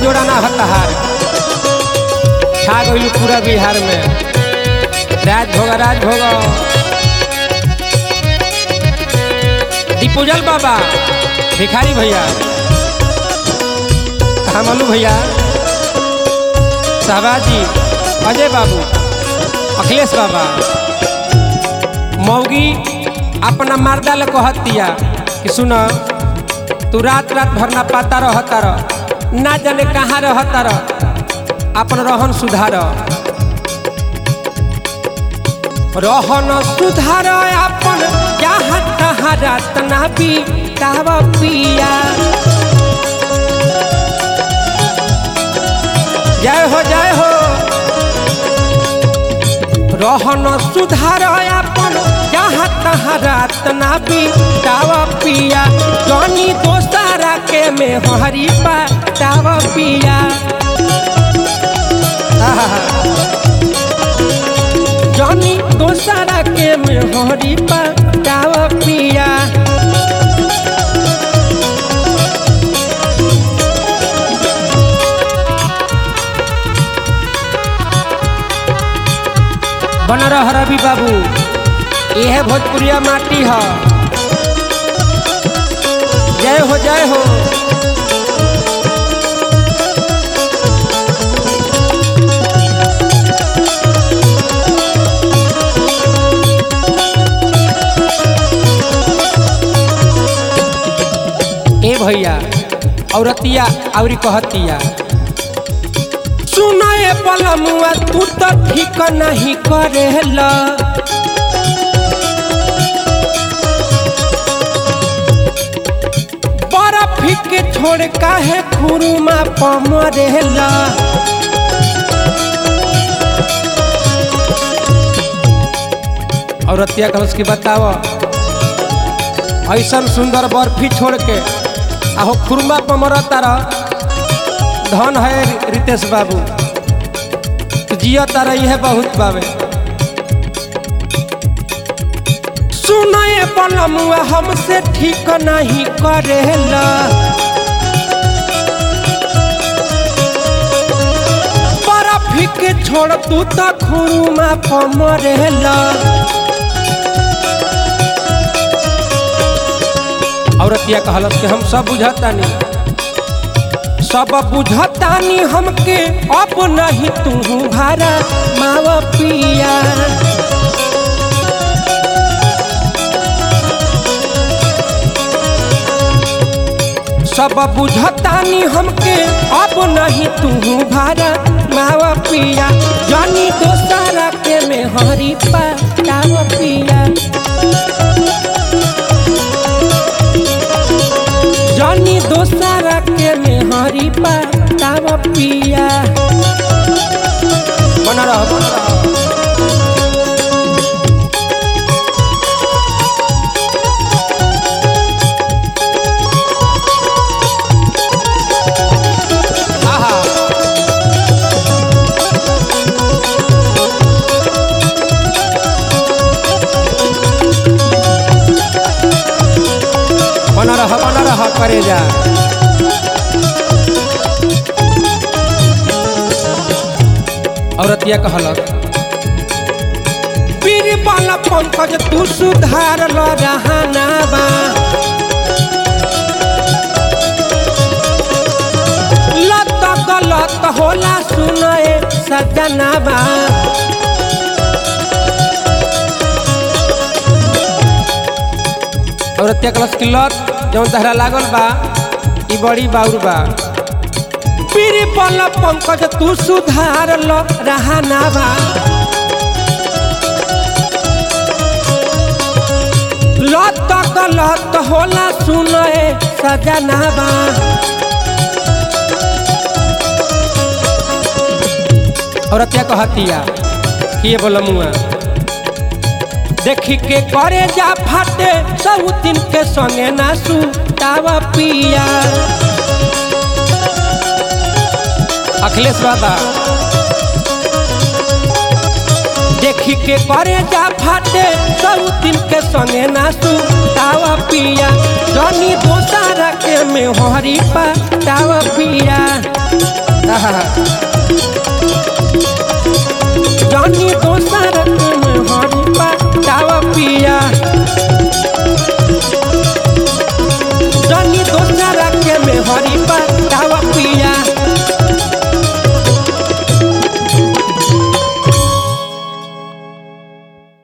जोड़ा ना हतहार छा गइल पूरा बिहार में राज भोग राज भोग दीपूजल बाबा भिखारी भैया हमलू भैया शहबाजी अजय बाबू अखिलेश बाबा मौगी अपना मर्दा ले कहत दिया कि सुन तू रात रात भर ना पाता रहता रह ना जाने कहाँ रहता रह अपन रहन सुधार रहन सुधार अपन जहाँ तहाँ रात ना बीताव पिया जय हो जय हो रहन सुधार अपन जहाँ तहाँ रात ना बीताव पिया जनी दोसारा के में हरी पाताव पिया आहा। जनी दोसारा के में हरी पाताव पिया बन रह रवि बाबू यह भोजपुरिया माटी है जय हो जय हो ए भैया औरतिया औरी कहतिया सुनाए पलमुआ तू तो ठीक नहीं करेला बर्फ के छोड़ काहे खुरुमा पमरेला औरतिया कहस की बताव ऐसन सुंदर बर्फी छोड़ के आहो खुरमा पमरता रह धन है रितेश बाबू तू जिया तारा यह बहुत बाबे सुनाए पलमुआ हमसे ठीक नहीं करेला बर्फ के छोड़ तू तो खुरुमा पमरेला औरतिया कहलस कि हम सब बुझतानी सब बुझतानी हमके अब नहीं तू भारा माव पिया सब बुझतानी हमके अब नहीं तू भारा माव पिया जानी दोसारा के में हरी पाव पिया जानी दोसारा के में हरी पाव पिया बना रह बना रह आहा बना रह बना रह करे जा औरतिया कहलक पीर वाला पंकज तू सुधार ल रहना बा लत गलत होला सुनए सजना बा औरतिया कहलस कि लत जौन तहरा लागल बा ई बड़ी बाउर बा पीर पल पंकज तू सुधार ल रहना बा लत गलत होला सुनए सजना बा औरतिया कहतिया कि ये बोला मुआ देखी के करे जा फाटे सब दिन के संगे ना सुतावा पिया अखिलेश बाबा देखी के करे जा फाटे सब दिन के संगे ना सुतावा पिया जनी दोसारा के में हरी पातावा पिया आहा